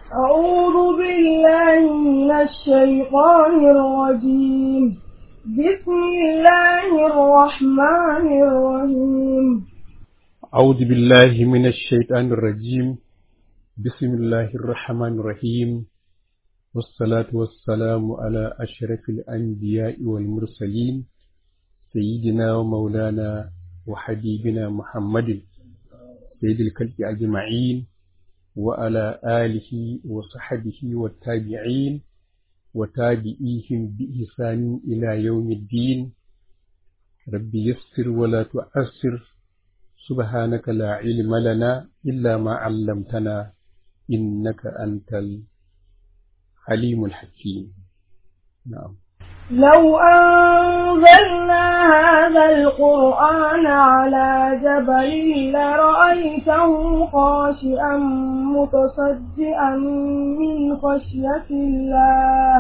أعوذ بالله من الشيطان الرجيم بسم الله الرحمن الرحيم أعوذ بالله من الشيطان الرجيم بسم الله الرحمن الرحيم والصلاة والسلام على أشرف الأنبياء والمرسلين سيدنا ومولانا وحبيبنا محمد سيد الكلب أجمعين وعلى آله وصحبه والتابعين وتابعيهم بإحسان إلى يوم الدين رب يسر ولا تعسر سبحانك لا علم لنا إلا ما علمتنا إنك أنت الحليم الحكيم نعم لو أنزلنا هذا القرآن على جبل لرأيته خاشئا متصدئا من خشية الله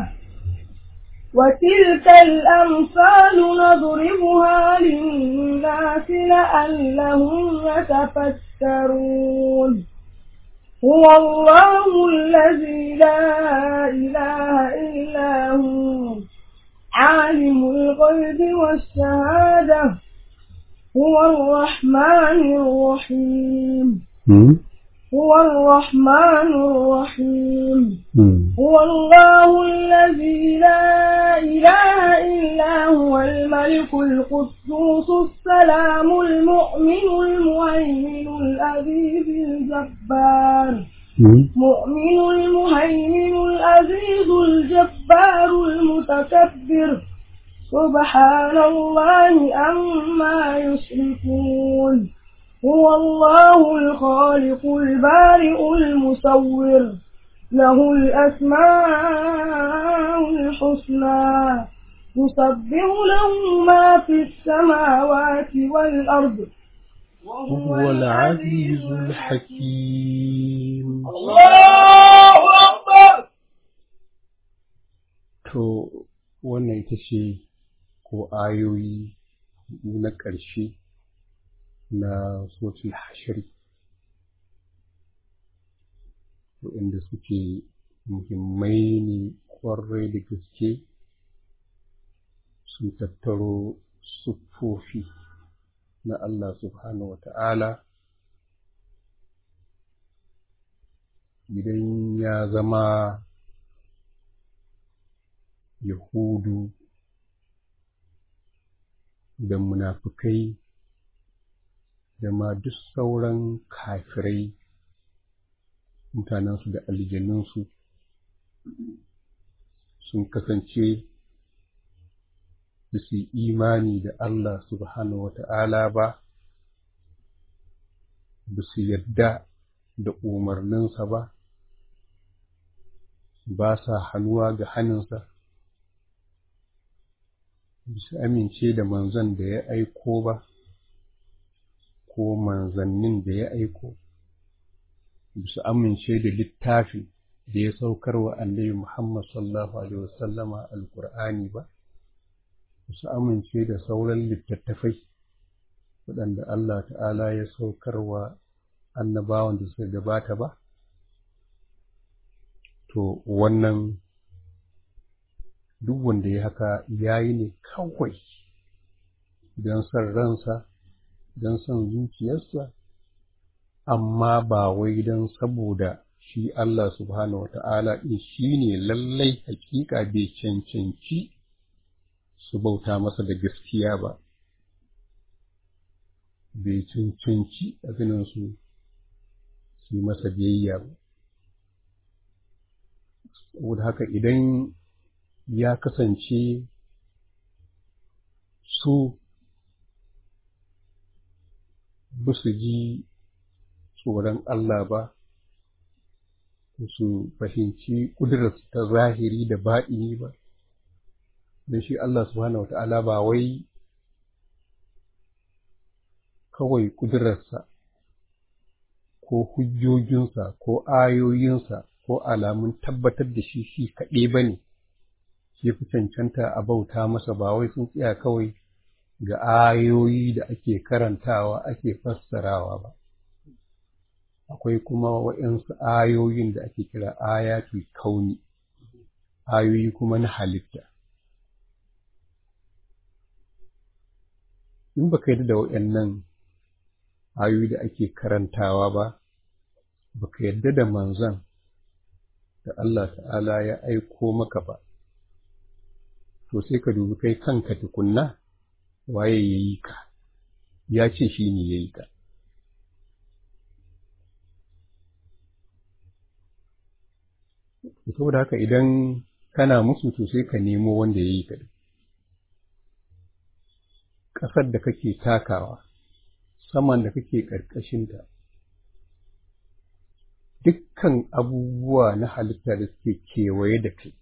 وتلك الأمثال نضربها للناس لعلهم يتفكرون هو الله الذي لا إله إلا هو عالم الغيب والشهادة هو الرحمن الرحيم هو الرحمن الرحيم هو الله الذي لا إله إلا هو الملك القدوس السلام المؤمن المهيمن العزيز الجبار مؤمن المهيمن العزيز الجبار المتكبر سبحان الله عما يشركون هو الله الخالق البارئ المصور له الأسماء الحسنى يسبح له ما في السماوات والأرض وهو العزيز الحكيم الله أكبر To, wannan ita ce ko ayoyi na ƙarshe na sotul hashari, waɗanda suke muhimmai ne ƙwarai da gaske sun tattaro siffofi na Allah subhanahu wa ta'ala idan ya zama Yahudu da munafukai da ma duk sauran kafirai mutanensu da aljanunsu sun kasance da su imani da Allah subhanahu wata'ala ba, ba su yadda da umarninsa ba, ba sa hannuwa ga hannunsa. su amince da manzon da ya aiko ba, ko manzannin da ya aiko, su amince da littafi da ya saukar wa annabi Muhammad sallallahu Alaihi wasallama alkur'ani ba, su amince da sauran littattafai waɗanda Allah ta'ala ya saukar wa annabawan da suka gabata ba, to wannan duk wanda ya haka ya yi ne kawai don son ransa don son zuciyarsa amma ba wai don saboda shi Allah subhanahu wata'ala ɗin shi ne lallai hakika bai cancanci su bauta masa da gaskiya ba bai cancanci abinansu su yi masa biyayya ba saboda haka idan ya kasance su ba su ji tsoron Allah ba, su fahimci ƙudurarsu ta zahiri da baɗini ba, don shi Allah subhanahu wata'ala ba wai kawai ƙudurarsa ko hujjojinsa ko ayoyinsa ko alamun tabbatar da shi shi kaɗai ba ne. ya fi cancanta a bauta masa ba wai sun tsaya kawai ga ayoyi da ake karantawa ake fassarawa ba akwai kuma waɗansu ayoyin da ake kira ayatul kauni ayoyi kuma na halitta in baka yarda da waɗannan ayoyi da ake karantawa ba baka yarda da manzon da Allah ta'ala ya aiko maka ba to sai ka dubi kai kanka tukunna waye ya yi ka ya ce shi ne ya yi ka saboda haka idan kana musu to sai ka nemo wanda ya yi ka ƙasar da kake takawa saman da kake ƙarƙashinta dukkan abubuwa na halitta da suke kewaye da kai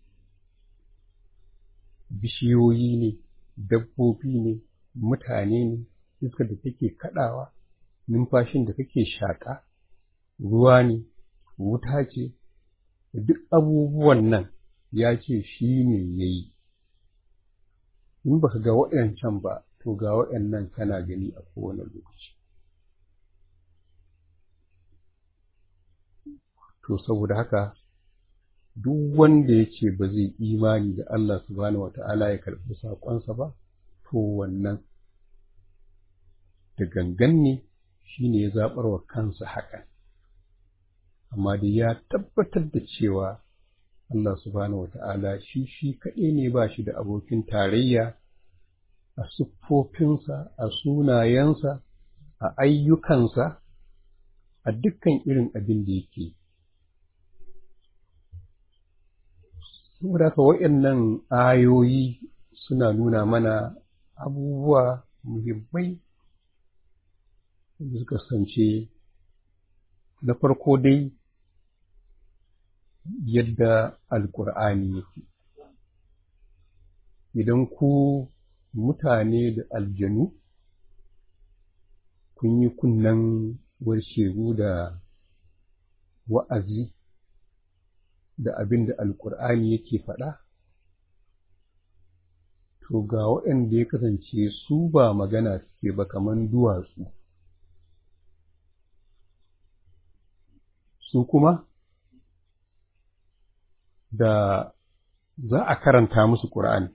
bishiyoyi ne dabbobi ne mutane ne iskar da take kaɗawa numfashin da kake shaƙa ruwa ne wuta ce duk abubuwan nan ya ce shi ne ya yi in ba ka ga waɗancan ba to ga waɗannan kana gani a kowane lokaci to saboda haka duk wanda ya ce ba zai imani da Allah subhanahu wa ta'ala ya karɓi saƙonsa ba to wannan da gangan ne shi ne ya zaɓar wa kansa hakan amma da ya tabbatar da cewa Allah subhanahu wa ta'ala shi shi kaɗai ne ba shi da abokin tarayya a siffofinsa a sunayensa a ayyukansa a dukkan irin abin da yake saboda haka waɗannan ayoyi suna nuna mana abubuwa muhimmai da suka sance na farko dai yadda alkur'ani yake idan ku mutane da aljanu kun yi kunnen warshegu da wa'azi da abin da alkur'ani yake faɗa to ga waɗanda ya kasance su ba magana suke ba kamar duwatsu su kuma da za a karanta musu ƙur'ani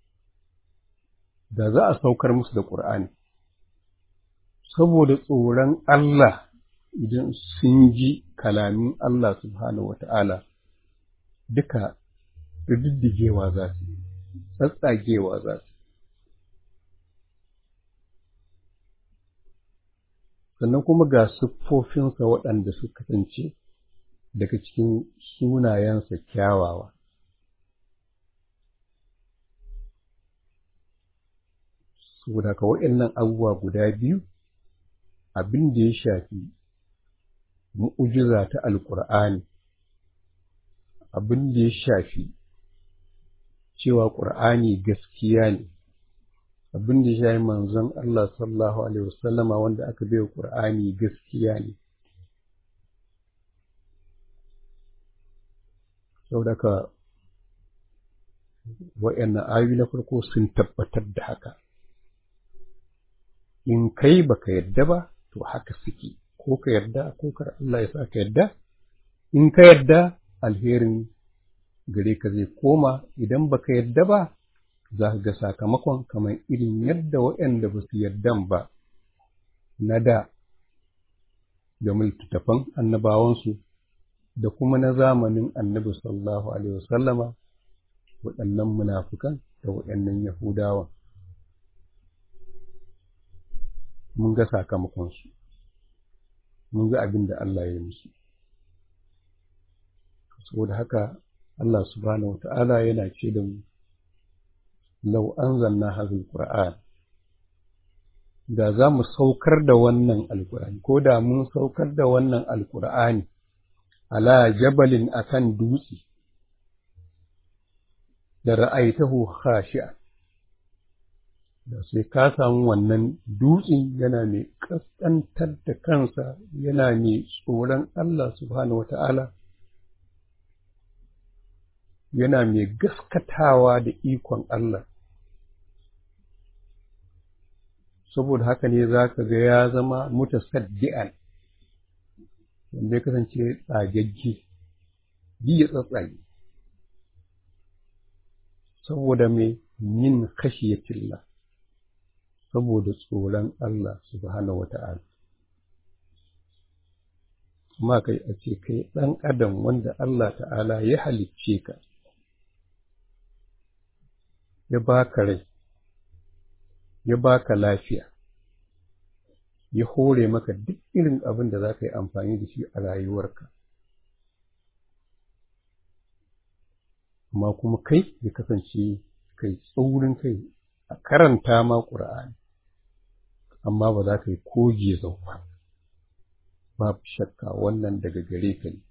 da za a saukar musu da ƙur'ani saboda tsoron Allah idan sun ji kalamin Allah subhanahu wa ta'ala duka riddigewa za su tsatsagewa za su sannan kuma ga siffofinsa waɗanda suka kasance daga cikin sunayensa kyawawa saboda ka waɗannan abubuwa guda biyu abin da ya shafi mu'ujiza ta alƙur'ani abin da ya shafi cewa ƙur'ani gaskiya ne abin da ya shafi manzon Allah sallallahu alaihi wasallama wanda aka bai ƙur'ani gaskiya ne saboda ka wa'annan ayoyi na farko sun tabbatar da haka in kai baka yadda ba to haka suke ko ka yarda ko kar Allah ya sa ka yarda in ka yarda alherin gare ka zai koma idan baka yarda ba za ka ga sakamakon kamar irin yadda waɗanda ba su yardan ba na da da littattafan annabawansu da kuma na zamanin annabi sallallahu alaihi wasallama waɗannan munafukan da waɗannan yahudawan mun ga sakamakonsu mun ga abin da Allah ya yi musu saboda haka Allah subhanahu wata'ala yana ce da mu lau anzalna hadhal qur'an da za mu saukar da wannan alqur'ani ko da mun saukar da wannan alqur'ani ala jabalin akan dutse da ra'aitahu khashi'a da sai ka samu wannan dutsen yana mai ƙasƙantar da kansa yana mai tsoron Allah subhanahu wata'ala yana mai gaskatawa da ikon Allah saboda haka ne za ka ga ya zama mutasaddi'an wanda ya kasance tsagagge bi ya tsatsage saboda mai yin khashiyatillah saboda tsoron Allah subhanahu wata'ala kuma kai a ce kai ɗan adam wanda Allah ta'ala ya halicce ka ya baka rai ya baka lafiya ya hore maka duk irin abin da za ka yi amfani da shi a rayuwarka amma kuma kai ya kasance kai tsaurin kai a karanta ma ƙura'ani amma ba za ka yi koge zauwa babu shakka wannan daga gare ka ne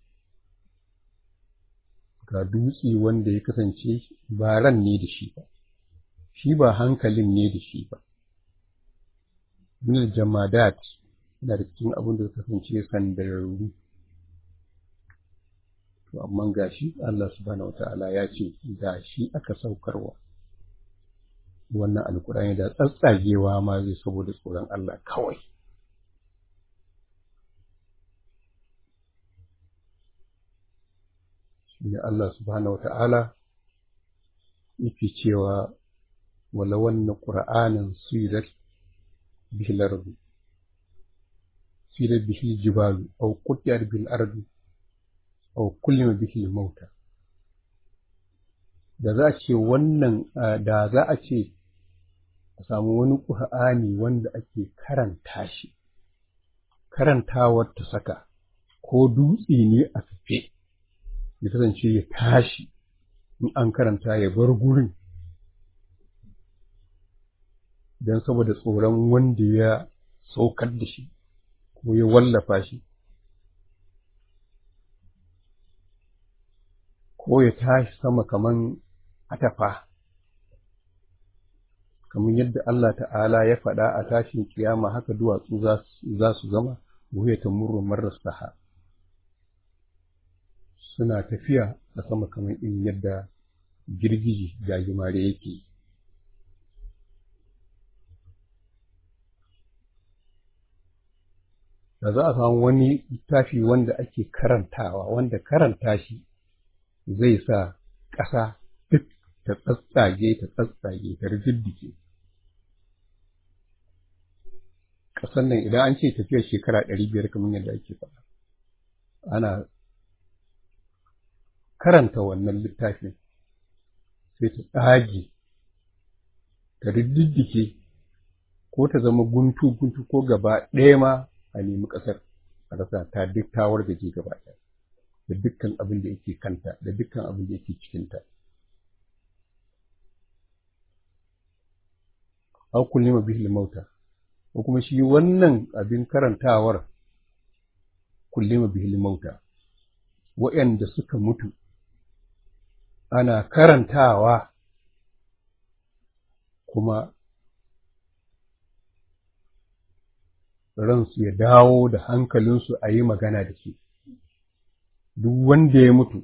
ga dutse wanda ya kasance ba ran ne da shi ba shi ba hankalin ne da shi ba min jamadat yana da cikin abin da ya kasance sandararru to amma gashi Allah subhanahu wataala ya ce ga shi aka saukarwa wannan alkurani da tsatsagewa ma zai saboda tsoron Allah kawai shine Allah subhanahu wata'ala yake cewa wala wannan qur'anin suyirat bihi lardu suyirat bihi jibalu aw qutiyat bil ardi aw kullima bihi mauta da za a ce wannan da za a ce a samu wani ƙur'ani wanda ake karanta shi karantawar ta saka ko dutse ne a kafe ya kasance ya tashi in an karanta ya bar gurin don saboda tsoron wanda ya saukar da shi ko ya wallafa shi ko ya tashi sama kaman atafa kamar yadda Allah ta'ala ya faɗa a tashin kiyama haka duwatsu za su zama wuya ta murru marar saha suna tafiya a sama kamar in yadda girgiji gajimare yake da za a samu wani littafi wanda ake karantawa wanda karanta shi zai sa ƙasa duk ta tsatsage ta tsatsage ta rigiddike ƙasar nan idan an ce tafiyar shekara ɗari biyar kamar yadda ake faɗa ana karanta wannan littafin sai ta tsage ta rigiddike ko ta zama guntu guntu ko gaba ɗaya ma a nemi ƙasar a rasa ta duk tawar da ke gaba ɗaya da dukkan abin da yake kanta da dukkan abin da yake cikinta. Au kullima bihil mauta ko kuma shi wannan abin karantawar kullima bihil mauta waɗanda suka mutu ana karantawa kuma ransu ya dawo da hankalinsu a yi magana da shi. duk wanda ya mutu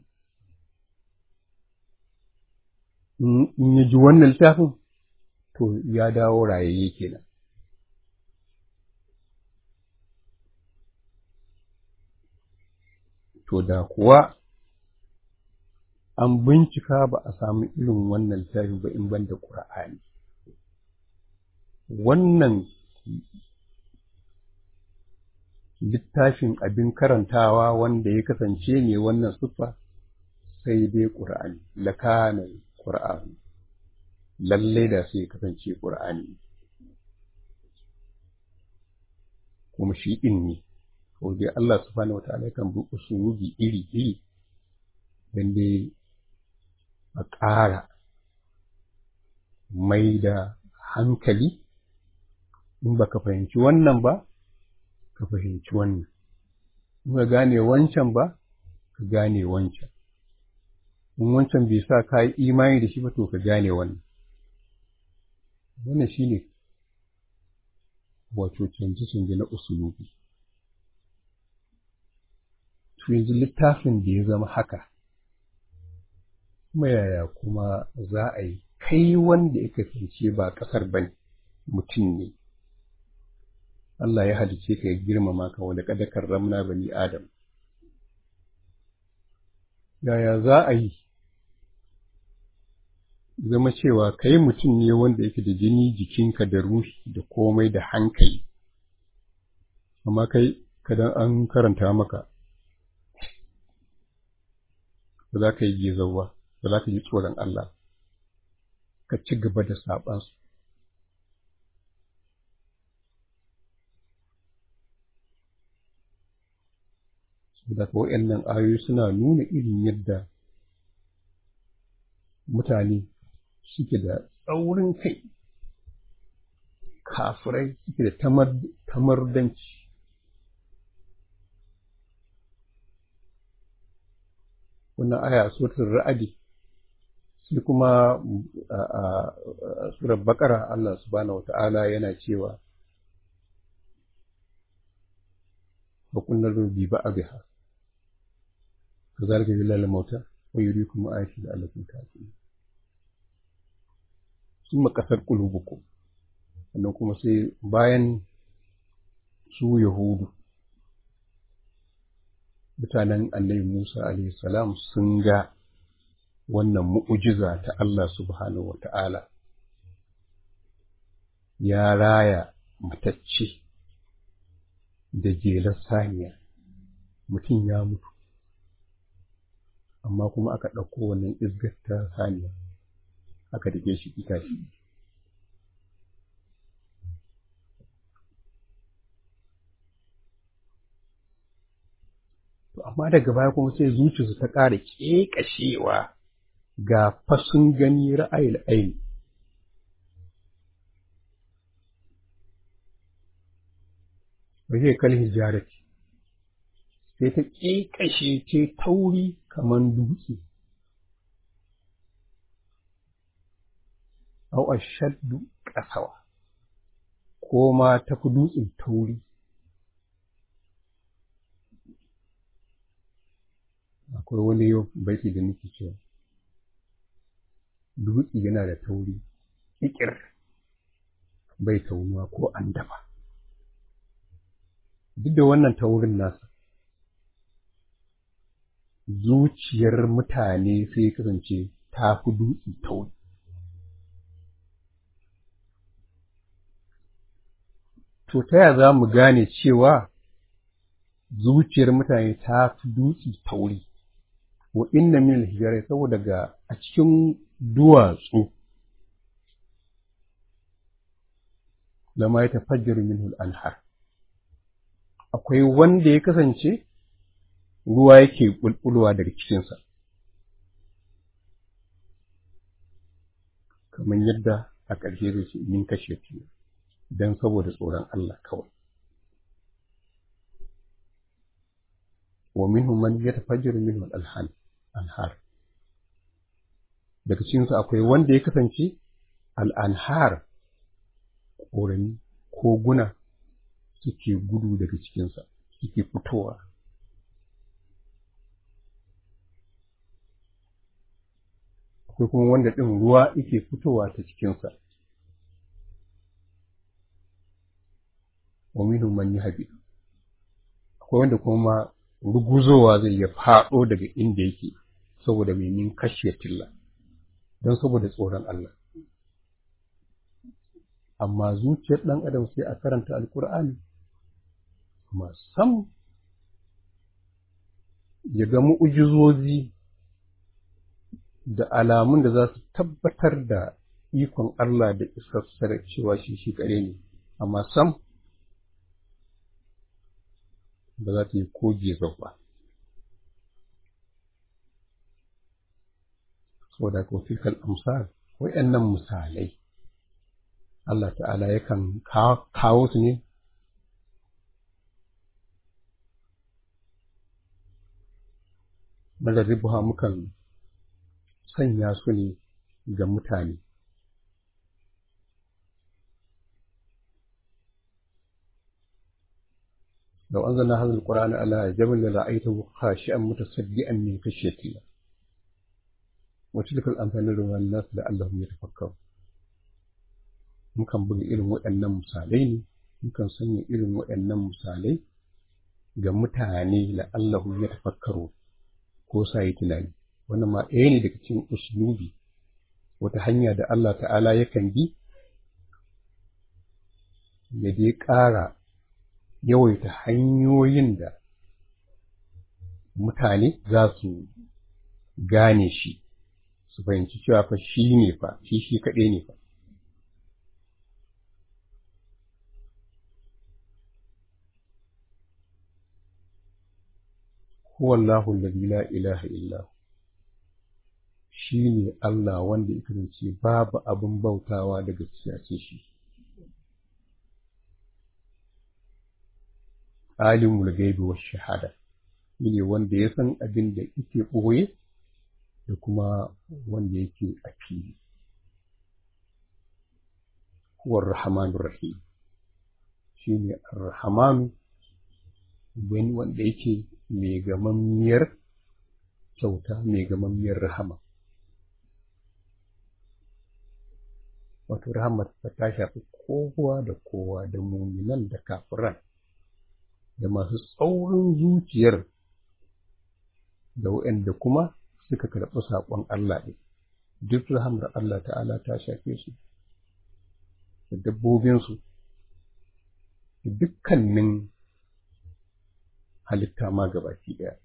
in ya ji wannan littafin to ya dawo rayayye kenan to da kuwa an bincika ba a samu irin wannan littafin ba in banda ƙura'ani wannan littafin abin karantawa wanda ya kasance ne wannan siffa sai dai ƙur'ani lakanan ƙur'ani lalle da sai ya kasance ƙur'ani kuma shi ɗin ne ko dai Allah subhanahu wataala kan bi usulubi iri iri dan dai a ƙara mai da hankali in baka fahimci wannan ba ka fahimci wannan in ka gane wancan ba ka gane wancan in wancan bai sa ka yi imani da shi ba to ka gane wannan wannan shi ne wato canje-canje na usulubi to yanzu littafin da ya zama haka kuma yaya kuma za a yi kai wanda ya kasance ba ƙasar ba mutum ne Allah ya halice ka ya girmama ka wanda kada karramna bani Adam yaya za a yi zama cewa kai mutum ne wanda yake da jini jikinka da ruhi da komai da hankali amma kai kadan an karanta maka ba za ka yi gezawa ba za ka yi tsoron Allah ka ci gaba da saɓansu da waɗannan ayoyi suna nuna irin yadda mutane suke da tsaurin kai kafirai suke da tamardanci wannan aya suratul ra'adi sai kuma a surar bakara Allah subhanahu wata'ala yana cewa wa kullal bi ba'dha kazalika billahi mauta wa yuriikum ayati la'allakum ta'qilun summa kasar qulubukum sannan kuma sai bayan su yahudu mutanen annabi Musa alaihi salam sun ga wannan mu'ujiza ta Allah subhanahu wa ta'ala ya raya matacce da jelar saniya mutum ya mutu amma kuma aka ɗauko wannan izgar ta saniya aka dake shi itashi To amma daga baya kuma sai zuciyarsu ta ƙara ƙeƙashewa ga fasun gani ra'ayil aini. Waje kal hijarati sai ta ƙeƙashe ce tauri kamar dutse. Au ashaddu ƙasawa, ko ma tafi dutsen tauri. akwai wani yau baiti da nake cewa dutse yana da tauri ƙiƙir bai taunuwa ko an dafa duk da wannan taurin nasa zuciyar mutane sai kasance ta fi dutse tauri to ta ya za mu gane cewa zuciyar mutane ta fi dutse tauri wa inna min al saboda ga a cikin duwatsu da ma ya tafajjar minhu al-anhar akwai wanda ya kasance ruwa yake bulbulwa daga cikinsa kamar yadda a ƙarshe zai ce min kashe don saboda tsoron Allah kawai wa minhum man yatafajjaru minhu al-anhar anhar daga cikinsu akwai wanda ya kasance al'anhar ƙorami ko guna suke gudu daga cikinsa suke fitowa akwai kuma wanda ɗin ruwa yake fitowa ta cikinsa wa minhum man yahbi akwai wanda kuma ruguzowa zai ya faɗo daga inda yake saboda mai min kashe tilla don saboda tsoron Allah amma zuciyar ɗan adam sai a karanta alkur'ani amma sam ya ga mu'ujizozi da alamun da za su tabbatar da ikon Allah da isassar cewa shi shi kare ne amma sam ba za ta yi koge ba saboda ko tilkal amsal wayannan misalai Allah ta'ala yakan kawo su ne madarribuha mukan sanya su ne ga mutane لو أنزلنا هذا القرآن على جبل لرأيته خاشعا متصدئا من خشية الله وتلك الأمثال نضربها للناس لعلهم يتفكرون mukan buga irin waɗannan misalai ne mukan sanya irin waɗannan misalai ga mutane la'allahu ya tafakkaru ko sa yi tunani wannan ma ɗaya ne daga cikin uslubi wata hanya da Allah ta'ala yakan bi ya dai ƙara yawaita hanyoyin da mutane za su gane shi su fahimci cewa fa shi ne fa shi shi kaɗai ne fa huwa Allahu alladhi la ilaha illa shi ne Allah wanda ya kasance babu abin bautawa da gaskiya ce shi alimul gaibi wa shahada shi ne wanda ya san abin da yake ɓoye da kuma wanda yake a fili huwa rahmanur rahim shi ne ar-rahmanu wanda yake mai gamammiyar kyauta mai gamammiyar rahama wato rahamar ta shafi kowa da kowa da muminan da kafiran da masu tsaurin zuciyar da waɗanda kuma suka karɓi saƙon Allah ɗin duk rahamar Allah ta'ala ta shafe su da dabbobinsu da dukkanin halitta ma gabaki ɗaya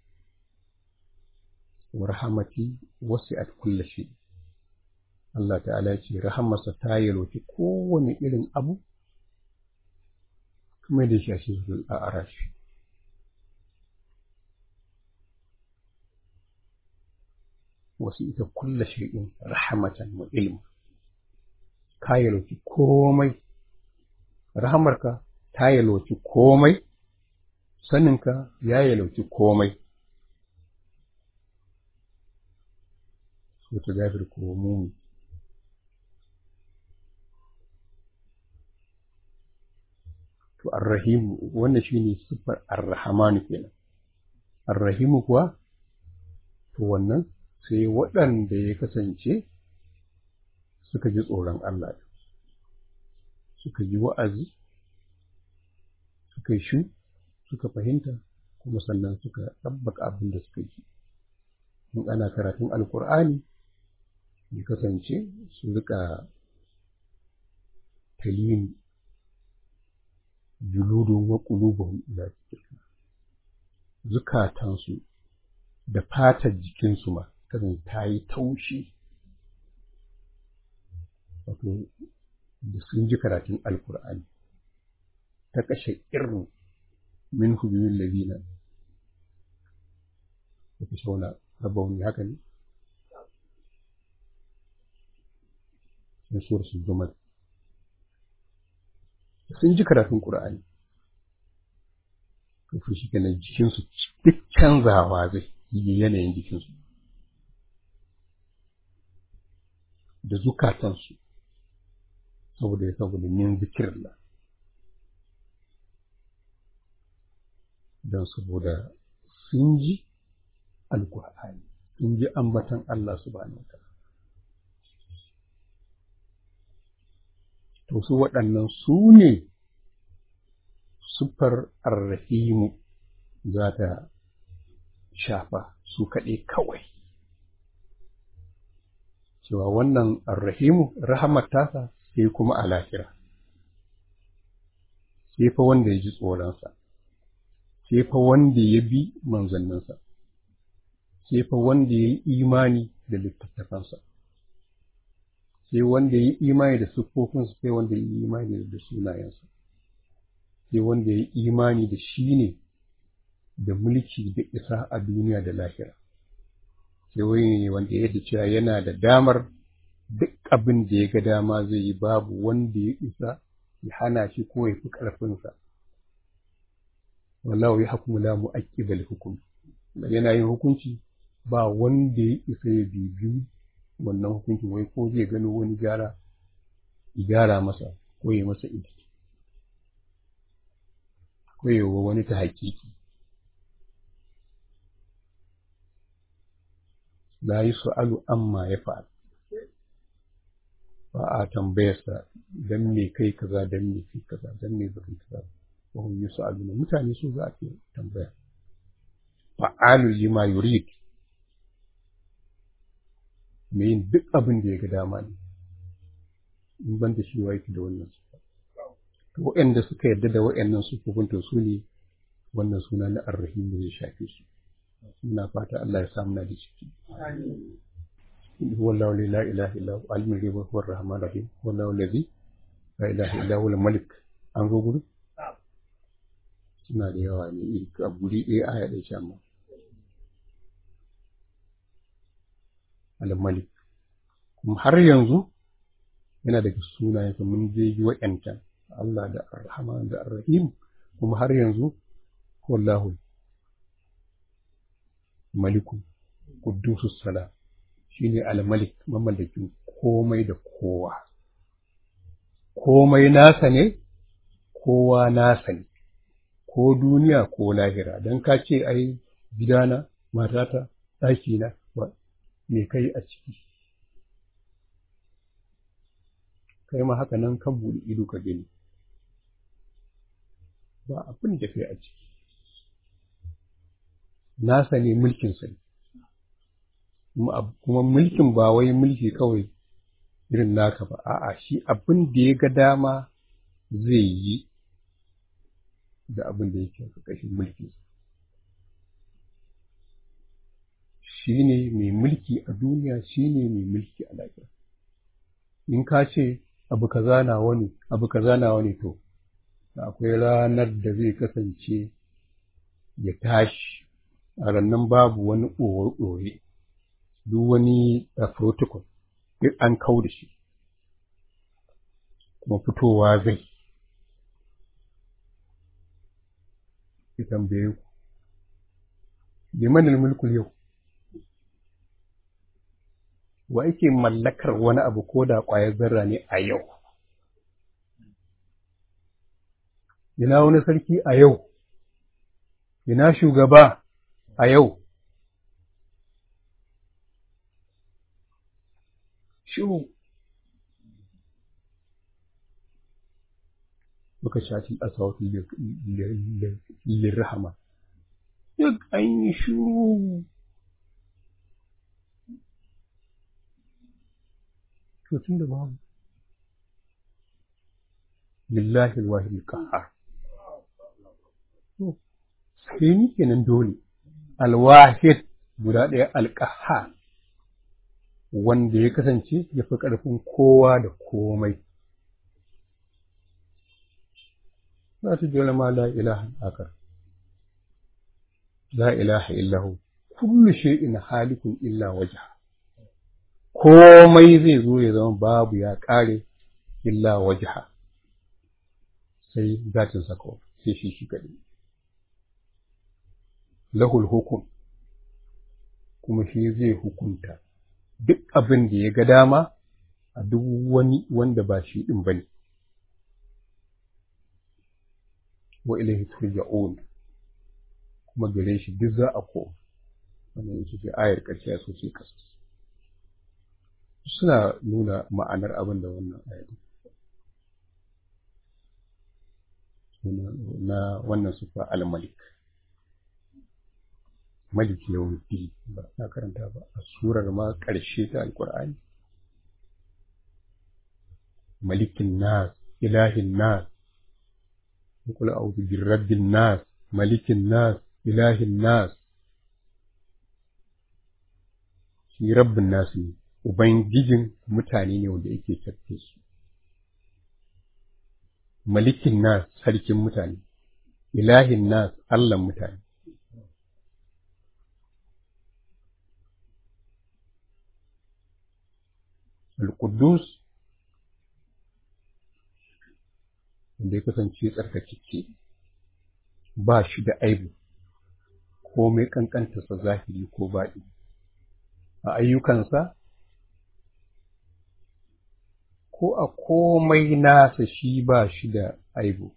warhamati wasi'at kulli shi Allah ta'ala ya ce rahamarsa ta yalwaci kowane irin abu kuma da shi a cikin al'arashi wasu ita kulla shay'in rahmatan wa ilma ka yalwaci komai rahamarka ta yalwaci komai saninka ya yalwaci komai so ta gafir ko mumi to arrahimu wannan shine siffar arrahmanu kenan arrahimu kuwa to wannan sai waɗanda ya kasance suka ji tsoron Allah suka ji wa'azi suka yi shu suka fahimta kuma sannan suka ɗabbaka abin da suka ji in ana karatun alkur'ani ya kasance su rika talini juludun wa qulubuhum ila dhikrillah zukatansu da fatar jikinsu ma kan ta yi taushi wato da sun ji karatun alkur'ani ta kashe irin min hujjumin labina da fi shauna rabbauni haka ne na suwar su zuma sun ji karatun ƙur'ani kafin shi kenan jikinsu duk canzawa zai yi yanayin jikinsu da zukatansu saboda ya saboda min zikirla don saboda sun ji alkur'ani sun ji ambatan Allah subhanahu wa to su waɗannan su ne sufar arrahimu za ta shafa su kaɗai kawai cewa wannan arrahimu rahamar tasa sai kuma a lahira sai fa wanda ya ji tsoronsa sai fa wanda ya bi manzanninsa sai fa wanda ya yi imani da littattafansa sai wanda ya yi imani da siffofinsa sai wanda ya yi imani da sunayensa sai wanda ya yi imani da shi ne da mulki da isa a duniya da lahira sai wani ne wanda ya da cewa yana da damar duk abin da ya ga dama zai yi babu wanda ya isa ya hana shi ko ya fi ƙarfinsa wallahu ya hukumu la mu'aqqibal hukum yana yin hukunci ba wanda ya isa ya bibiyu wannan hukuncin wai ko zai gano wani gyara ya gyara masa ko ya masa idi ko ya wa wani ta hakiki la yi su'alu amma ya fa'al ba a tambayarsa dan me kai kaza dan me kai kaza dan me baka kaza wa hum yus'aluna mutane su za a tambaya fa'alu lima yurid mai yin duk abin da ya ga dama ne in ban da shi wa yake da wannan sifa to waɗanda suka yarda da waɗannan sufofin to su ne wannan suna na arrahim zai shafe su muna fata Allah ya samu na da ciki wallahu la ilaha illa huwa alimul ghaibi huwa arrahmanur rahim wallahu allazi la ilaha illa huwa malik an zo gudu suna da yawa ne a guri ɗaya aya ɗaya ce amma al-malik kuma har yanzu yana daga sunayensa mun je yi wa'yancan Allah da Ar-Rahman da Ar-Rahim kuma har yanzu wallahu maliku qudusus salam shine al-malik mamallakin komai da kowa komai nasa ne kowa nasa ne ko duniya ko lahira dan ka ce ai gidana matata ɗakina me kai a ciki kai ma haka nan kan buɗe ido ka gani ba abin da kai a ciki nasa ne mulkinsa ne kuma mulkin ba wai mulki kawai irin naka ba a'a shi abin da ya ga dama zai yi da abin da yake ƙarƙashin mulkinsa shi ne mai mulki a duniya shi ne mai mulki a lafiya in ka ce abu kaza na wani abu kaza na wani to akwai ranar da zai kasance ya tashi a rannan babu wani ɗore duk wani protocol duk an kau da shi kuma fitowa zai ya tambaye ku limanin mulkul yau wa yake mallakar wani abu ko da ƙwayar zarra ne a yau ina wani sarki a yau ina shugaba a yau shiru muka shafi asawatu lirrahama duk an yi shiru to tun da babu lillahi alwahid alqahar sai ni kenan dole alwahid guda ɗaya alqahar wanda ya kasance ya fi ƙarfin kowa da komai za ta jira ma la ilaha akar la ilaha illahu kullu shay'in halikun illa wajha komai zai zo ya zama babu ya ƙare illa wajha sai zatin sa kawai sai shi shi kaɗai lahul hukum kuma shi zai hukunta duk abin da ya ga dama a duk wani wanda ba shi ɗin ba ne wa ilahi turja'un kuma gare shi duk za a ko wannan ita ce ayar ƙarshe so ce kasa suna nuna ma'anar abin da wannan ayar na wannan sufa al-malik malik yawmiddin ba na karanta ba a surar ma ƙarshe ta alƙur'ani malikin nas ilahin nas قل أعوذ برب الناس ملك الناس إله الناس shi rabbin nasu ne ubangijin mutane ne wanda yake tafe su malikin nas sarkin mutane ilahin nas allan mutane al-quddus wanda ya kasance tsarkakeke ba shi da aibu komai kankantarsa zahiri ko baɗi a ayyukansa ko a komai nasa shi ba shi da aibu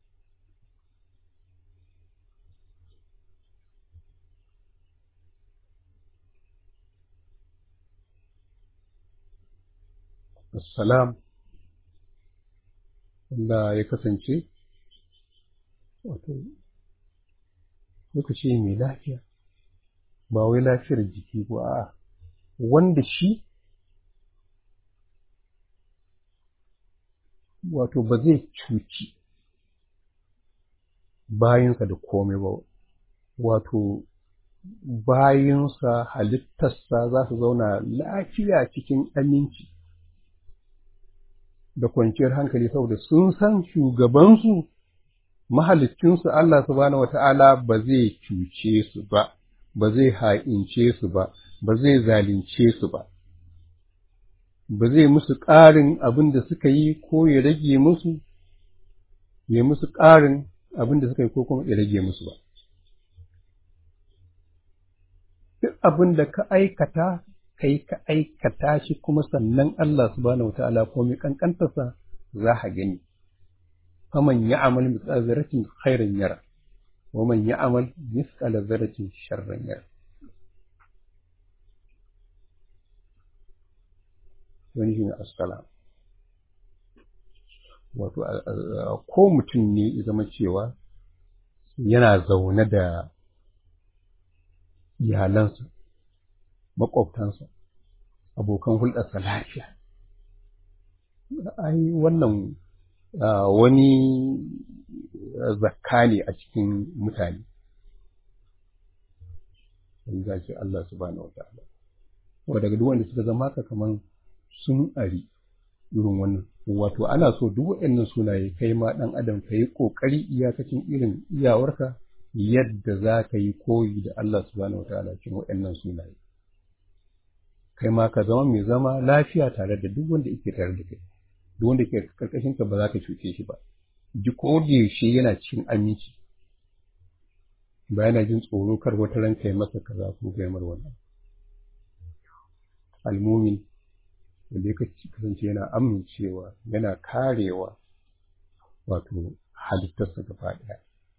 Assalam wanda ya kasance wato lokaci mai lafiya ba wai lafiyar jiki ba a wanda shi wato ba zai cuci bayinsa da komai ba wato bayinsa halittarsa za su zauna lafiya cikin aminci da kwanciyar hankali saboda sun san shugabansu mahalicinsu Allah subhanahu wata'ala ba zai cuce su ba ba zai ha'ince su ba ba zai zalunce su ba ba zai musu ƙarin abin da suka yi ko ya rage musu ya musu ƙarin abin da suka yi ko kuma ya rage musu ba duk abin da ka aikata kai ka aikata shi kuma sannan Allah subhanahu wataala komai kankantarsa za ka gani faman ya'mal mithqala dharratin khairan yara wa man ya'mal mithqala dharratin sharran yara wani shine assalam wato ko mutum ne ya zama cewa yana zaune da iyalansa maƙwabtansa abokan hulɗarsa lafiya ai wannan wani zakka ne a cikin mutane in za ce Allah subhanahu wata'ala wa daga duk wanda suka zama haka kaman sun ari irin wannan wato ana so duk waɗannan sunaye kai ma ɗan adam ka yi ƙoƙari iyakacin irin iyawarka yadda za ka yi koyi da Allah subhanahu wa ta'ala cikin waɗannan sunaye kai ma ka zama mai zama lafiya tare da duk wanda yake tare da kai duk wanda ke karkashin ka ba za ka cuce shi ba duk ko da yaushe yana cikin aminci ba yana jin tsoro kar wata ran kai masa kaza ko kai mar wannan almumin wanda ya kasance yana amincewa yana karewa wato halittarsa gaba ɗaya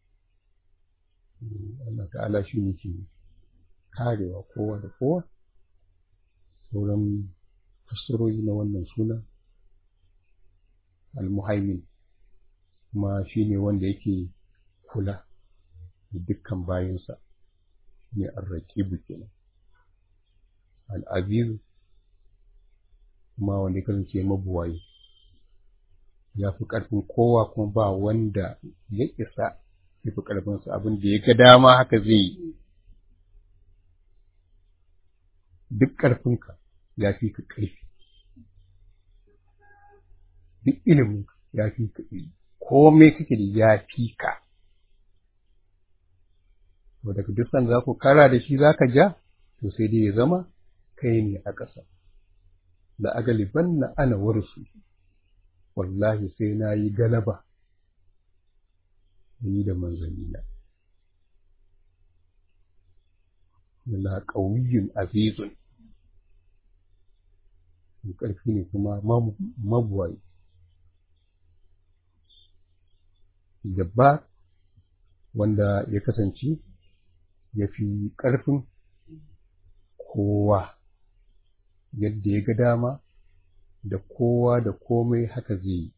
Allah ta'ala shi ne ke karewa kowa da kowa sauran fassarori na wannan suna almuhaimin kuma shi ne wanda yake kula da dukkan bayansa ne arrakibu kenan al'azizu kuma wanda ya kasance mabuwayi ya fi ƙarfin kowa kuma ba wanda ya isa ya fi ƙarfinsa abin da ya ga dama haka zai yi duk ƙarfinka ya fi ka ƙarfi duk ilimin ya fi ka ilimi komai kake da ya fi ka to daga duk san za ku kara da shi za ka ja to sai dai ya zama kai ne a ƙasa da agaliban na ana warsu wallahi sai na yi galaba ni da manzannina Allah ƙauyin azizun ƙarfi ne kuma mabuwayi jabba wanda ya kasance ya fi ƙarfin kowa yadda ya ga dama da kowa da komai haka zai yi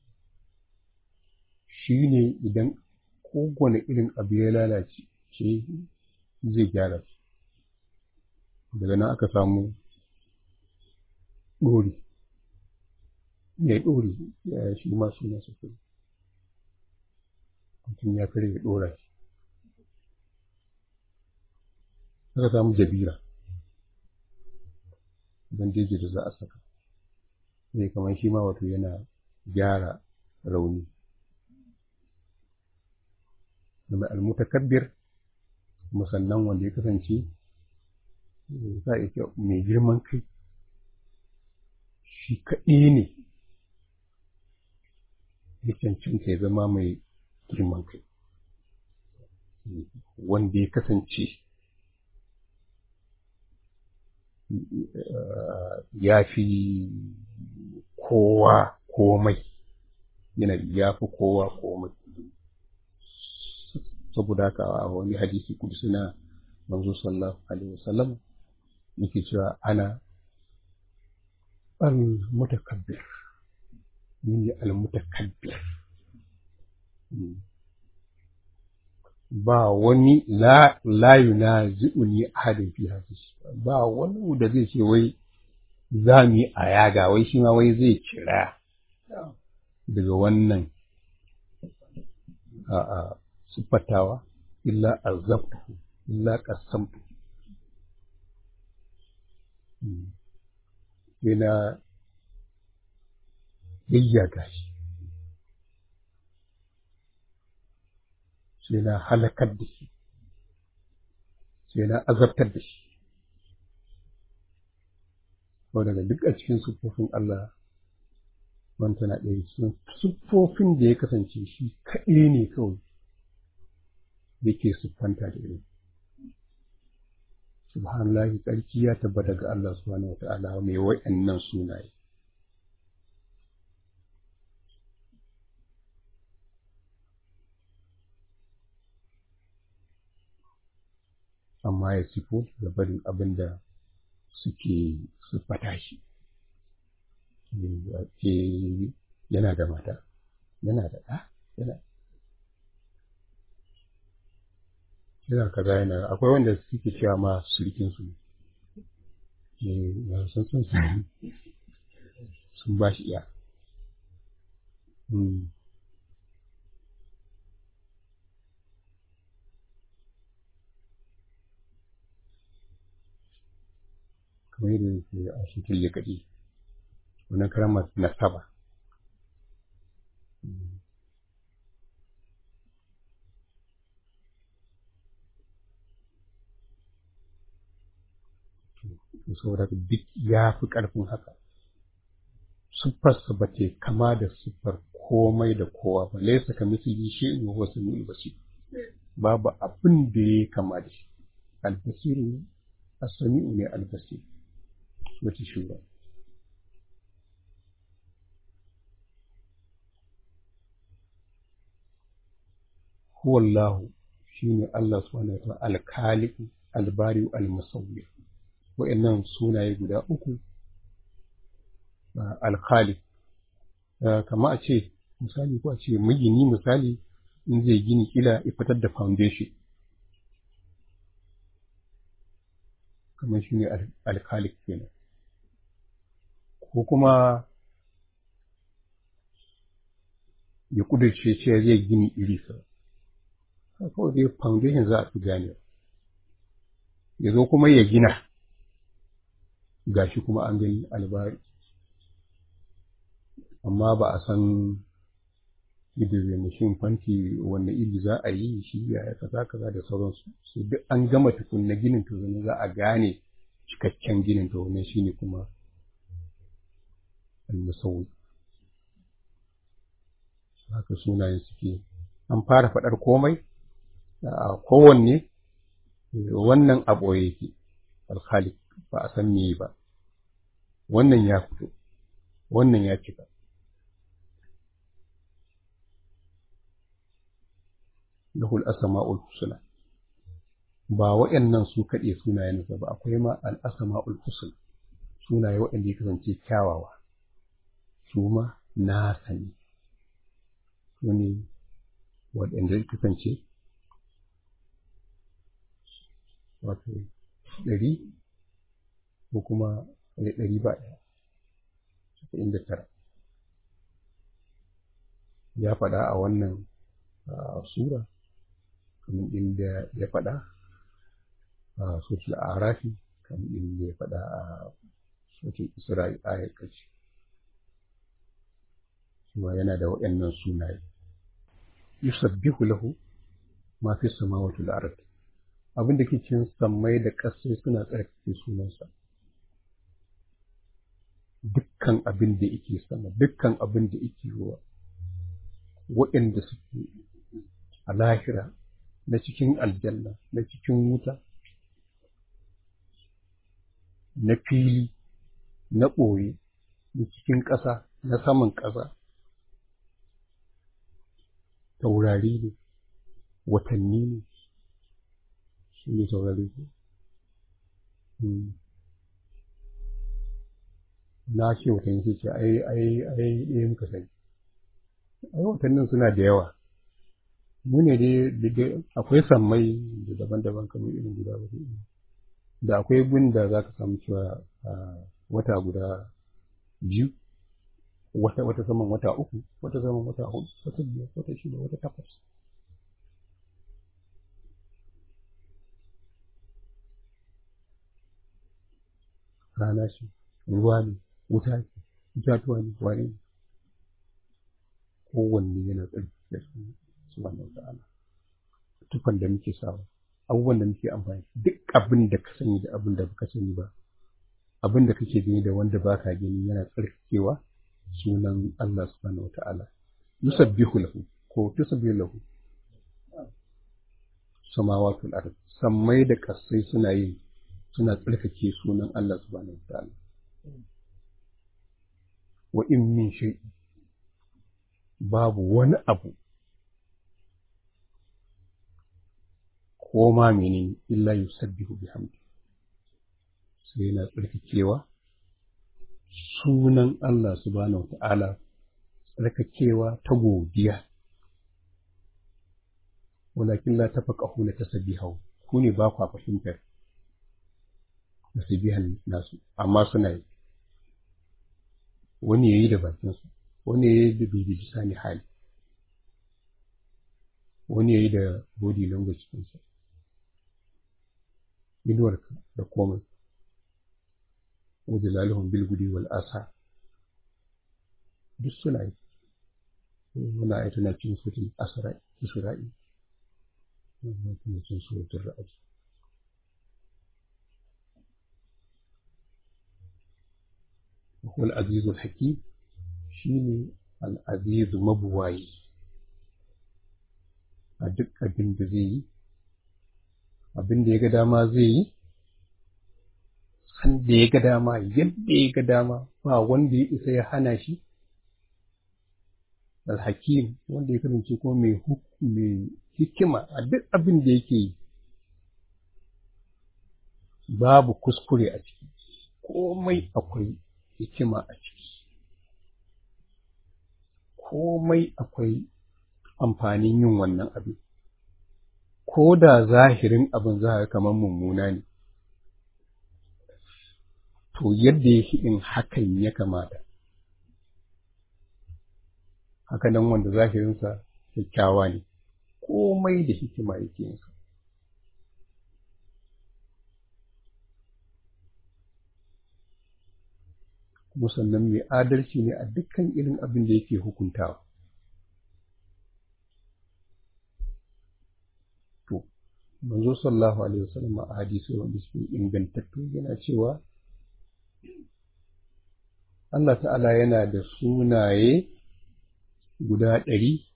shi ne idan kowane irin abu ya lalace ce zai gyara shi daga nan aka samu ɗori ya ɗori ya shi ma suna sufuri mutum ya kare ya ɗora shi aka samu jabira bandeji da za a saka zai kamar shi ma wato yana gyara rauni da almutakabbir musannan wanda ya kasance za a iya mai girman kai shi kaɗai ne ya cancanta ya zama mai girman kai wanda ya kasance ya fi kowa komai yana ya fi kowa komai saboda haka a wani hadisi kudusi na manzo sallallahu alaihi wasallam yake cewa ana al-mutakabbir ni ne al-mutakabbir ba wani la la yunazi'uni ahadin fi hadis ba wani da zai ce wai za mu yi a yaga wai shi ma wai zai kira daga wannan a a siffatawa illa azabtu illa qasamtu sai na yayyaga shi sai na halakar da shi sai na azabtar da shi ko daga duk a cikin siffofin Allah wanta na ɗaya cikin siffofin da ya kasance shi kaɗai ne kawai yake siffanta da irin subhanallahi tsarki ya tabbata ga Allah subhanahu wa ta'ala mai wa'annan sunaye amma ya sifo da barin abin da suke siffata shi yana da mata yana da ɗa yana yana kaza yana akwai wanda suke cewa ma surikin su ne sun sun sun ba shi iya kamar yadda yake a shi ya kaɗi wannan karamar nasaba saboda duk ya fi ƙarfin haka siffarsa ba ta kama da siffar komai da kowa ba laisa ka misali shi in huwa sami'ul basir babu abin da ya kama da shi albasir ne as-sami'u ne albasir wata shura huwa Allah shine Allah subhanahu wa ta'ala al-khaliq al-bari al-musawwir wa'annan sunaye guda uku al-khaliq kama a ce misali ko a ce magini misali in zai gini kila ya fitar da foundation kamar shi ne al-khaliq kenan ko kuma ya kudurce cewa zai gini iri sa kawai dai foundation za a fi gane ya zo kuma ya gina gashi kuma an gani albari amma ba a san yadda mashin fanti wanne iri za a yi shi ya kaza kaza da sauransu su duk an gama tukunna ginin to zane za a gane cikakken ginin to wannan shine kuma almusawwi haka sunayen suke an fara faɗar komai a kowanne wannan a ɓoye yake alkhalik ba a san meye ba wannan ya fito wannan ya cika lahul asma'ul husna ba waɗannan su kaɗe sunayensa ba akwai ma al asma'ul husna sunaye waɗanda ya kasance kyawawa su ma na sani su ne waɗanda ya kasance wato ɗari ko kuma ɗari ba ɗaya casa'in da tara ya faɗa a wannan sura kamar inda ya faɗa a sosul arafi kamar inda ya faɗa a sosul isra'i ayar ƙarshe kuma yana da waɗannan sunaye yusabbihu lahu ma fi samawati wal ard abin da ke cikin sammai da ƙasai suna tsarkake sunansa dukkan abin da yake sama dukkan abin da yake ruwa waɗanda suke a lahira na cikin aljanna na cikin wuta na fili na ɓoye na cikin ƙasa na saman ƙasa taurari ne watanni ne shi ne taurari ne na ce watanni sai ce ai ai ai ɗaya muka sani ai watannin suna da yawa mu ne dai akwai sammai da daban-daban kamar irin guda ba da akwai gun da za ka samu cewa wata guda biyu wata wata saman wata uku wata saman wata hudu wata biyar wata shida wata takwas rana ce ruwa ne wuta ce itatuwa ne wane ne kowanne yana tsarki da su subhanahu ta'ala tufan da muke sawa abubuwan da muke amfani duk abin da ka sani da abin da baka sani ba abin da kake gani da wanda baka gani yana tsarkakewa sunan Allah subhanahu ta'ala yusabbihu lahu ko tusabbihu lahu samawatul ard sammai da kasai suna yin suna tsarkake sunan Allah subhanahu ta'ala wa in min shay babu wani abu ko ma menene illa yusabbihu bihamdi sai yana tsarkakewa sunan Allah subhanahu ta'ala tsarkakewa ta godiya walakin la tafaqahu la tasbihu ku ne ba ku fahimtar tasbihan nasu amma suna yi wani yayi da bakinsa wani yayi da bibi bisani hali wani yayi da body language ɗinsa inuwarka da komai wajilalihun bilgudi wal asa duk suna yi muna aita na cin sutin isra'i muna kuma cin sutin ra'aji wal azizul hakim shine al azizu mabuwayi a duk abin da zai yi abin da ya ga dama zai yi san da ya ga dama yadda ya ga dama ba wanda ya isa ya hana shi alhakim wanda ya kasance kuma mai mai hikima a duk abin da yake yi babu kuskure a ciki komai akwai hikima a ciki komai akwai amfanin yin wannan abin ko da zahirin abin za a kamar mummuna ne to yadda yake in hakan ya kamata haka nan wanda zahirinsa kyakkyawa ne komai da hikima yake yinsa kuma sannan mai adalci ne a dukkan irin abin da yake hukuntawa to manzo sallallahu alaihi wasallam a hadisi wanda suke ingantattu yana cewa Allah ta'ala yana da sunaye guda ɗari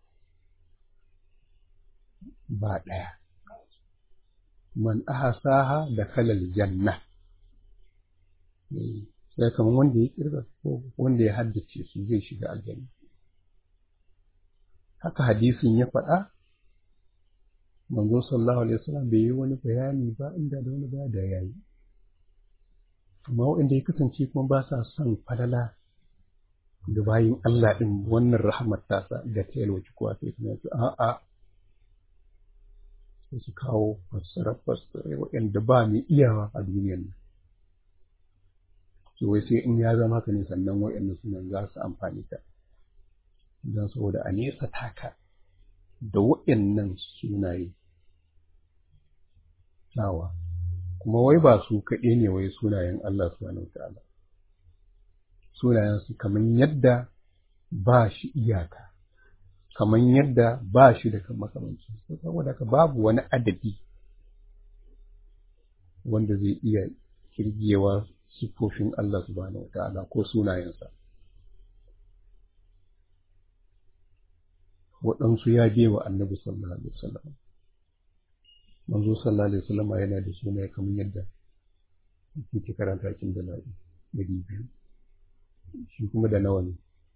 ba ɗaya man ahasaha da kalal janna sai kamar wanda ya kirga ko wanda ya haddace su zai shiga aljanna haka hadisin ya faɗa manzo sallallahu alaihi wasallam bai yi wani bayani ba inda da wani ba da yayi amma waɗanda ya kasance kuma ba sa son falala da bayin Allah ɗin wannan rahamar tasa da ta yalwaci kowa sai kuma su a'a sai su kawo fassara fassara waɗanda ba mai iyawa a duniyar nan wai sai in ya zama haka ne sannan waɗanda sunan za su amfani ta don saboda a nesa taka da waɗannan sunaye nawa kuma wai ba su kaɗai ne wai sunayen Allah subhanahu wa ta'ala sunayen su kamar yadda ba shi iyaka kamar yadda ba shi da makamanci saboda ka babu wani adadi wanda zai iya kirgewa siffofin Allah subhanahu wa ta'ala ko sunayensa waɗansu ya je wa annabi sallallahu alaihi wasallam manzo sallallahu alaihi wasallam yana da sunaye kamar yadda yake karanta cikin dala'i ɗari biyu shi kuma da nawa ne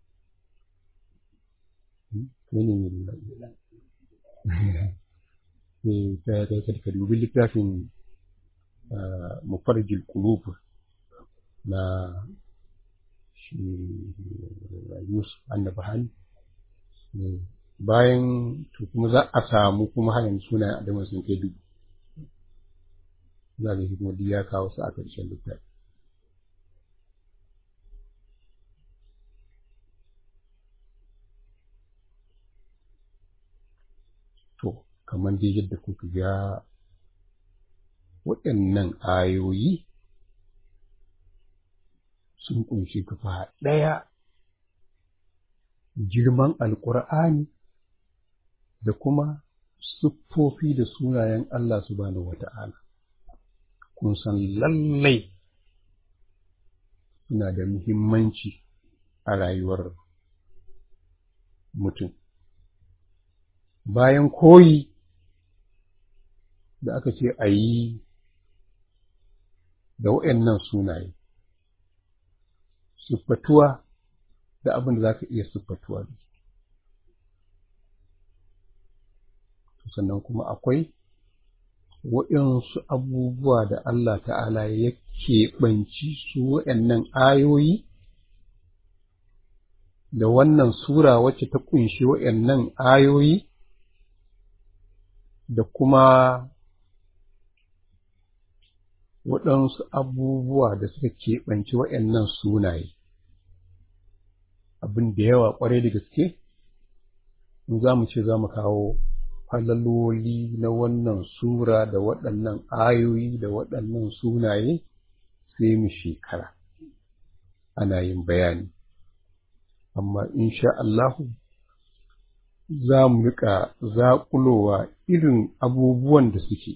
mene ne ne ta ta ka dubi littafin mufarjil qulub na shi Yusuf annabahani bayan to kuma za a samu kuma hayan sunayen adamu sun kai dubu za ga hikimar ya kawo su a ƙarshen littafi kamar dai yadda kuka ga waɗannan ayoyi sun ƙunshi gaba ɗaya girman alƙur'ani da kuma siffofi da sunayen Allah subhanahu wa ta'ala. Kun san lallai suna da muhimmanci a rayuwar mutum. Bayan koyi da aka ce a yi da waɗannan sunaye, siffatuwa da abin da za ka iya siffatuwa da sannan kuma akwai waɗansu abubuwa da Allah ta'ala ya keɓanci su waɗannan ayoyi da wannan sura wacce ta ƙunshi waɗannan ayoyi da kuma waɗansu abubuwa da suka keɓanci waɗannan sunaye abin da yawa ƙwarai da gaske in za mu ce za mu kawo falaloli na wannan sura da waɗannan ayoyi da waɗannan sunaye sai mu shekara ana yin bayani amma insha Allahu za mu riƙa zaƙulowa irin abubuwan da suke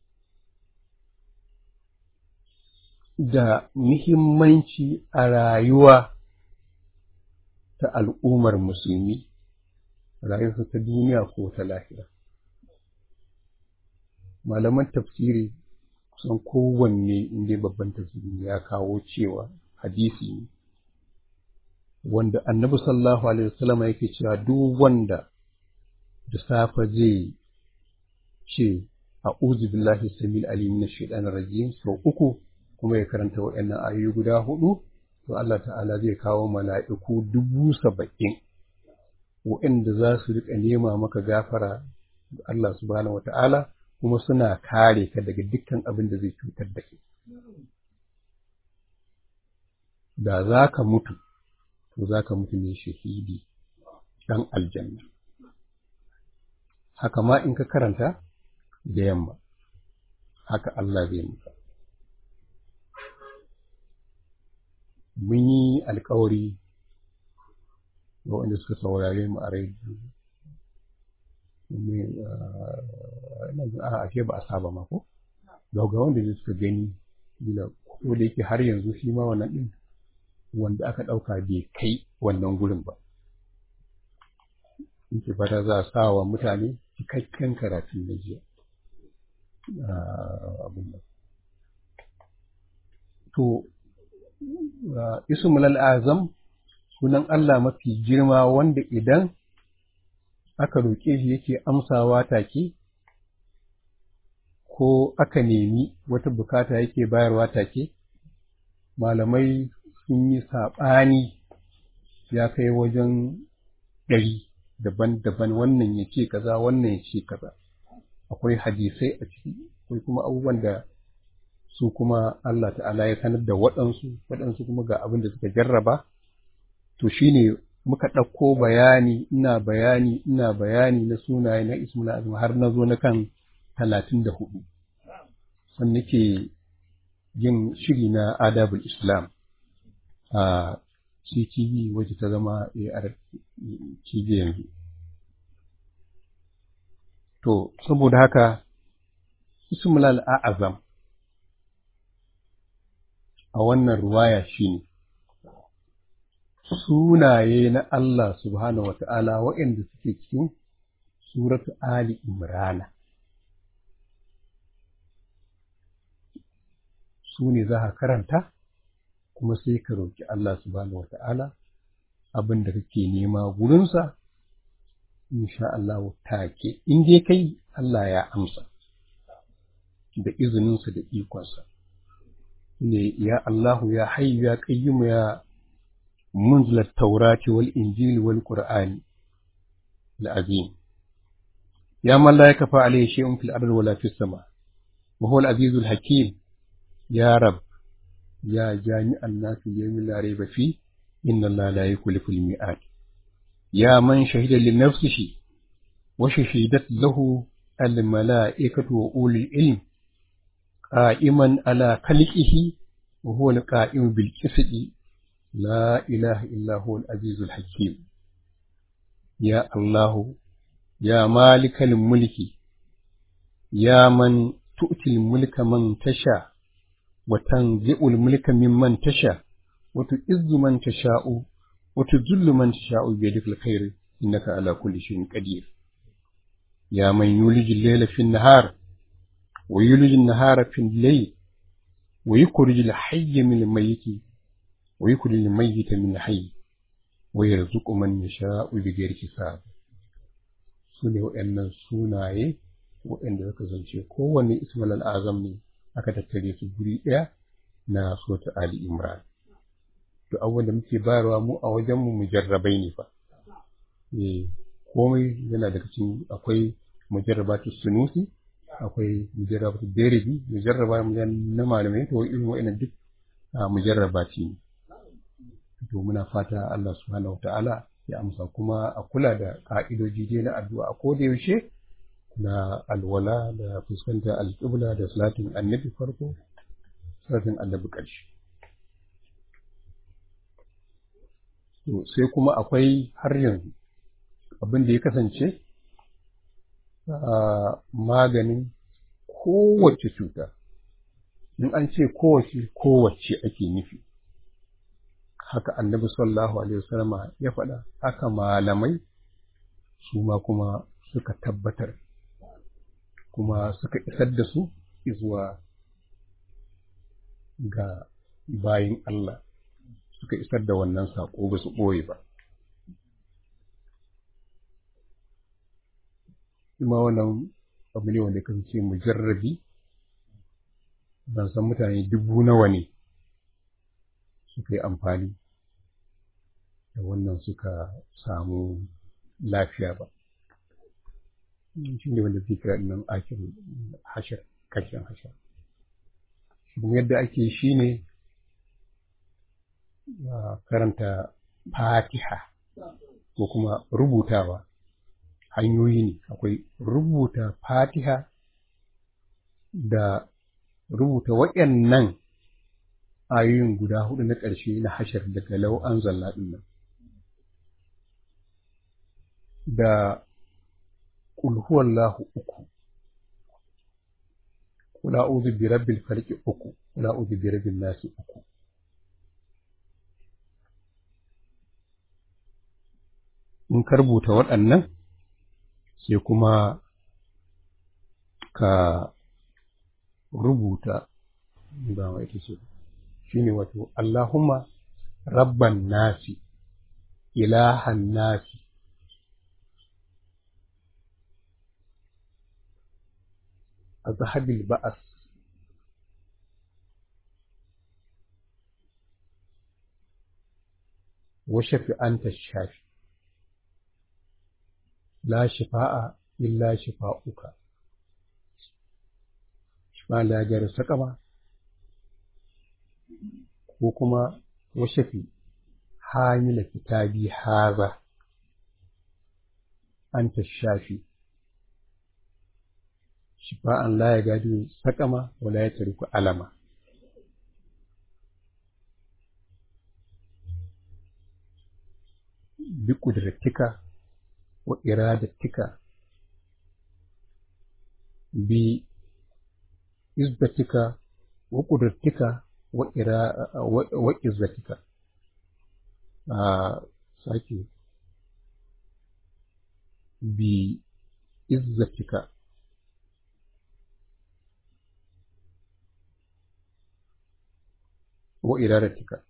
da muhimmanci a rayuwa ta al'ummar musulmi rayuwarsa ta duniya ko ta lahira malaman tafsiri kusan kowanne inda babban tafsiri ya kawo cewa hadisi ne wanda annabi sallallahu alaihi wasallam yake cewa duk wanda da safe zai ce a'udhu billahi samil alim minash shaitanir rajim sau uku kuma ya karanta waɗannan ayoyi guda hudu to Allah ta'ala zai kawo mala'iku dubu saba'in waɗanda za su riƙa nema maka gafara da Allah subhanahu wa ta'ala kuma suna kare ka daga dukkan abin da zai cutar da kai. Da za ka mutu, to za ka mutu ne shahidi ɗan aljanna. Haka ma in ka karanta da yamma, haka Allah zai muka. Mun yi alkawari ga wanda suka saurare mu a rediyo a ashe ba a saba ma ko ga ga wanda suka gani bila ko da yake har yanzu shi ma wannan din wanda aka ɗauka bai kai wannan gurin ba in ke fata za a sa wa mutane cikakken karatun na jiya abin nan to ismul azam sunan Allah mafi girma wanda idan aka roƙe shi yake amsawa take ko aka nemi wata bukata yake bayarwa take malamai sun yi saɓani ya kai wajen ɗari daban-daban wannan ya ce kaza wannan ya ce kaza akwai hadisai a ciki akwai kuma abubuwan da su kuma Allah ta'ala ya sanar da waɗansu waɗansu kuma ga abin da suka jarraba to shine muka ɗauko bayani ina bayani ina bayani na sunaye na ismul azim har na zo na kan talatin da hudu sannan nake yin shiri na adabul islam a CTV wacce ta zama AR TV yanzu to saboda haka ismul azam a wannan ruwaya shine sunaye na Allah subhanahu wa ta'ala waɗanda suke cikin suratu Ali Imrana. Su ne za ka karanta, kuma sai ka roƙi Allah subhanahu wa ta'ala abin da kake nema gurinsa, insha Allah take, in dai kai Allah ya amsa, da izininsa da ikonsa. Ne, ya Allahu ya hayyu ya ƙayyimu ya منزل التوراة والإنجيل والقرآن العظيم يا من لا يكفى عليه شيء في الأرض ولا في السماء وهو العزيز الحكيم يا رب يا جامع الناس اليوم لا ريب فيه إن الله لا يخلف الميعاد يا من شهد لنفسه وشهدت له الملائكة وأولي العلم قائما على خلقه وهو القائم بالقسط لا إله إلا هو العزيز الحكيم يا الله يا مالك الملك يا من تؤتي الملك من تشاء وتنزع الملك ممن تشاء وتعز من تشاء وتذل من تشاء بيدك الخير إنك على كل شيء قدير يا من يولج الليل في النهار ويولج النهار في الليل ويخرج الحي من الميت ويخرج الميت من الحي ويرزق من يشاء بغير حساب sune waɗannan sunaye waɗanda suka zance kowanne ismail al'azam ne aka tattare su guri ɗaya na sota ali imran to abubuwan da muke bayarwa mu a wajenmu mujarrabai ne fa eh komai yana daga cikin akwai mujarrabatu sunusi akwai mujarrabatu deribi mujarraba na malamai to irin wa'annan duk mujarrabati ne to muna fata Allah subhanahu wataala ya amsa kuma a kula da ka'idoji dai na addu'a a koda yaushe na alwala da fuskantar alƙibla da salatin annabi farko salatin annabi ƙarshe to sai kuma akwai har yanzu abin da ya kasance maganin kowace cuta in an ce kowace kowace ake nufi haka annabi sallallahu alaihi wasallama ya faɗa haka malamai su ma kuma suka tabbatar kuma suka isar da su zuwa ga bayin Allah suka isar da wannan saƙo ba su ɓoye ba kuma wannan abu ne wanda kan ce mujarrabi ban san mutane dubu nawa ne suka yi amfani da wannan suka samu lafiya ba shi ne wanda zai kira nan akin hashar kashin hashar yadda ake shi ne karanta fatiha ko kuma rubutawa hanyoyi ne akwai rubuta fatiha da rubuta waɗannan ayoyin guda hudu na ƙarshe na hashar daga lau an zalla nan da ƙulhuwallahu uku kula uzu bi rabbil falki uku kula uzu bi rabbin nasi uku in ka rubuta waɗannan sai kuma ka rubuta ba wa ita ce shi ne wato Allahumma rabban nasi ilahan nasi azhabil ba'as wa shafi anta shafi la shifa'a illa shifa'uka shifa la jar sakama ko kuma washafi hamila kitabi haza anta shafi shifa'an la ya gadi sakama wala ya tariku alama bi kudratika wa iradatika bi izbatika wa kudratika wa ira wa izzatika a sake bi izzatika wa iradatika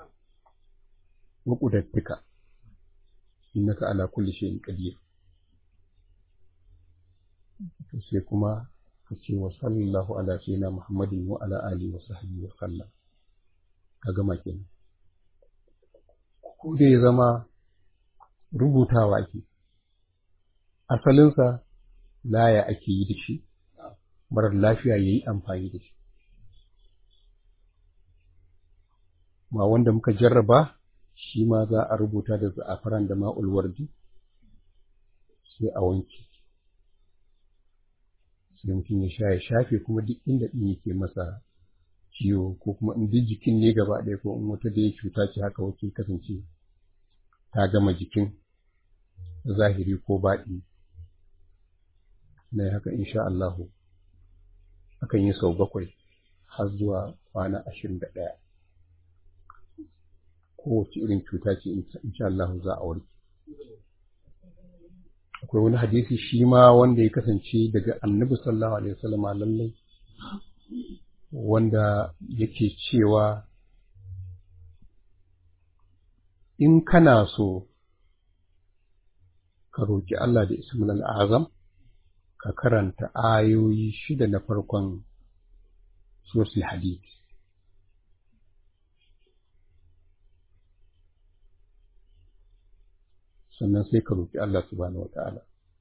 wa kudratika innaka ala kulli shay'in qadir sai kuma kace wa sallallahu ala sayyidina muhammadin wa ala alihi wa sahbihi wa sallam ka gama kenan ko da ya zama rubutawa ake asalinsa laya ake yi da shi marar lafiya ya yi amfani da shi ma wanda muka jarraba shi ma za a rubuta da za'afaran da ma'ul wardi sai a wanke sai mutum ya sha ya shafe kuma duk inda ɗin yake masa ciwo ko kuma in duk jikin ne gaba ɗaya ko in wata da ya cuta ce haka wacce kasance ta gama jikin zahiri ko baɗi na haka insha Allahu akan yi sau bakwai har zuwa kwana ashirin da ɗaya kowace irin cuta ce insha Allahu za a warke akwai wani hadisi shi ma wanda ya kasance daga annabi sallallahu alaihi wasallam lallai wanda yake cewa in kana so ka roƙi Allah da ismul azam ka karanta ayoyi shida na farkon suratul hadid sannan sai ka roƙi Allah subhanahu wata'ala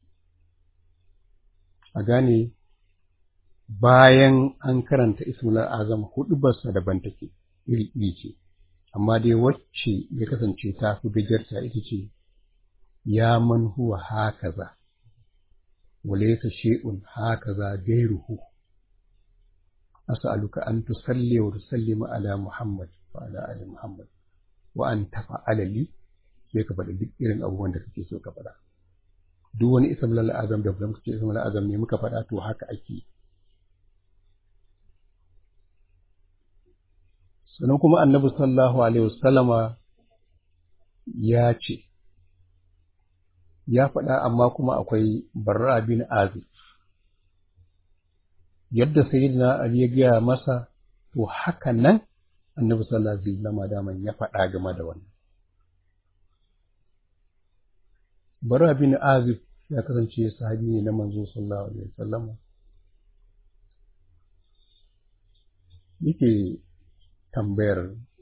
a gane bayan an karanta ismul azam hudu barsa daban take iri iri ce amma dai wacce ya kasance ta fi gajarta ita ce ya man huwa hakaza walaysa shay'un hakaza gairuhu as'aluka an tusalli wa tusallima ala muhammad wa ala ali muhammad wa an tafa'ala li sai ka faɗi duk irin abubuwan da kake so ka faɗa duk wani ismul azam da muka ce ismul azam ne muka faɗa to haka ake sannan kuma annabi sallallahu alaihi wasallama ya ce ya faɗa amma kuma akwai barra bin azib yadda sayyidina ali ya gaya masa to haka nan annabi sallallahu alaihi wasallama daman ya faɗa game da wannan barra bin azib ya kasance sahabi ne na manzo sallallahu alaihi wasallama yake tambayar